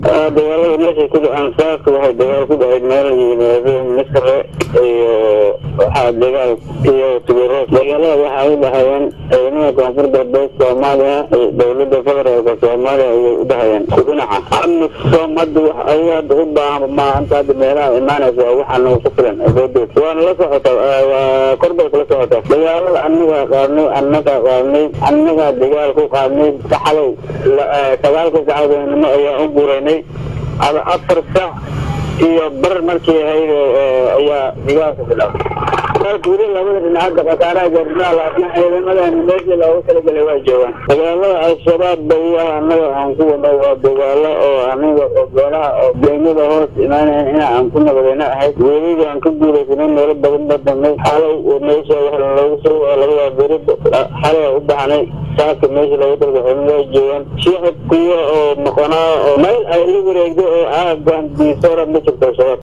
dagaalada meeshay ku dhacaan saaka waxay dagaal ku dhacay meel yimaado misre iyo waxaa dagaal iyo tugaro dagaalada waxaa u dhahayeen ciidamada koonfur galbeed soomaaliya iyo dowlada federaalka soomaaliya ayay u dhahayeen dhinaca amisom hadda wax ayaga hadda u baahan maanta hadda meelaha imaanaysa waxaana ku filan awoodooda waana la socota waa korbay kula socota dagaalada anagaa qaadnay anagaa qaadnay anagaa dagaal ku qaadnay saxalow sagaalka sacadoonimo ayaa u guuraynay ada afar sac iyo bar markii ahayd ayaa dagaalka bilaabay dagaalka weli labada dhinac hadda khasaaraha gaarnaa laakiin ciidamadan meeshii loogu talagelay waa joogaan dagaalada al-shabaab bayaha anaga aan ku wadno waa dagaalo oo aniga oo beelaha oo deemada hoos imaanayn in aan ku nabadayna ahayd weliga aan ka guulaysanay meelo badan ba damay xalow meesha waxa loogu soo labadaa beri xalay u baxnay saaka meesha loogu talagalay waa joogaan shicibkiyo oo noqonaa oo meel ay la wareegdo oo aagan diisora ma jirto shabaab